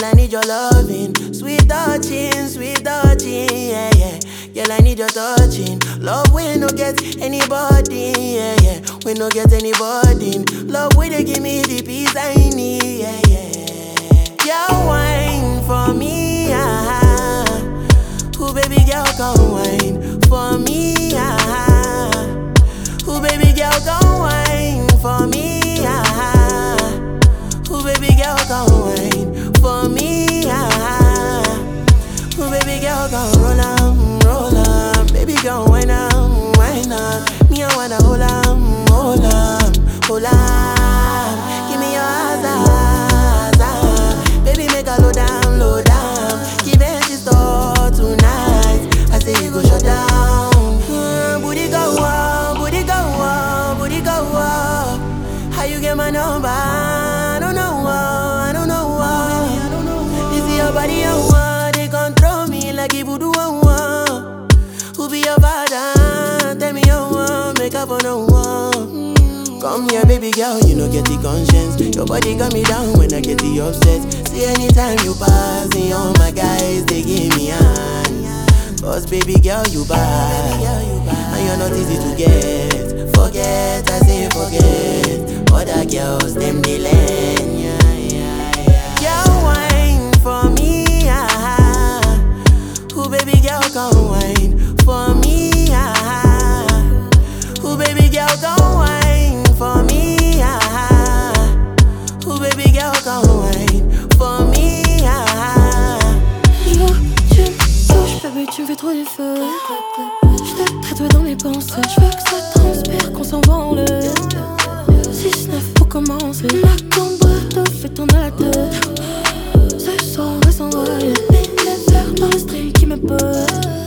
Girl, I need your loving, sweet touching, sweet touching, yeah, yeah. Girl, I need your touching. Love we no get anybody, yeah, yeah. We no get anybody. Love we they give me the peace I need, yeah, yeah. Girl, wine for me, ah. Who baby girl come wine for me, ah. Who baby girl come wine for me, ah. Who baby girl come wine for me, ah. Who baby girl come roll on, roll on. Baby girl wine on, wine on. Me I wanna hold on, hold on, hold on. Give me your eyes, eyes, Baby make a low down, low down. Give it to store tonight. I say you go shut down. Hmm, booty go up, booty go up, booty go up. How you get my number? I don't know, I don't know. This is your body, I want. They control me like if you do I want. Who be your father? Tell me you want. Make up for no one. Come here, baby girl, you know get the conscience. Your body got me down when I get the upset. See anytime you pass me, all my guys they give me hand. Cause baby girl, you bad, and you're not easy to get. Forget, I say forget. Other girls, them they learn, yeah, yeah, yeah. Girl, wine for me, ah. Who baby girl come wine for me, ah. Who baby girl come wine for me, ah. Who baby girl come wine for me, ah. Yo, tu me touches, baby, tu me fais trop du feu. Je te traite dans mes pensées. Je veux que ça transpire, qu'on s'en va en l'air. 6-9 pour commencer. Ma cambre te fait tourner la tête. Ce soir, on va s'envoler. Les verres dans le street qui me pose.